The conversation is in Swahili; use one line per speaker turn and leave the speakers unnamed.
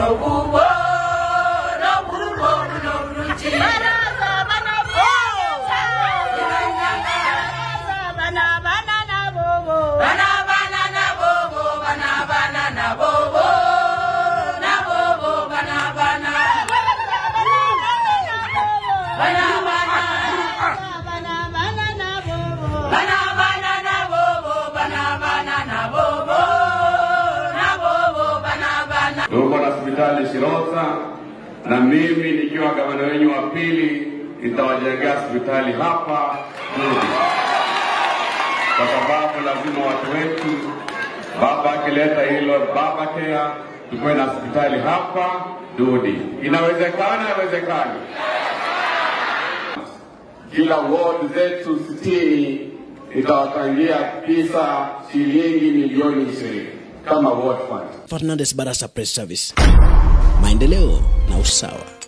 Tuko na hospitali Shirota, na mimi nikiwa gavana wenyu wa pili nitawajengea hospitali hapa Dudi, kwa sababu lazima watu wetu, baba akileta hilo baba kea, tukuwe na hospitali hapa Dudi. Inawezekana, inawezekana. Kila ward zetu sitini itawatangia pesa shilingi milioni ishirini kama ward fund.
Fernandes Barasa Press Service, maendeleo na usawa.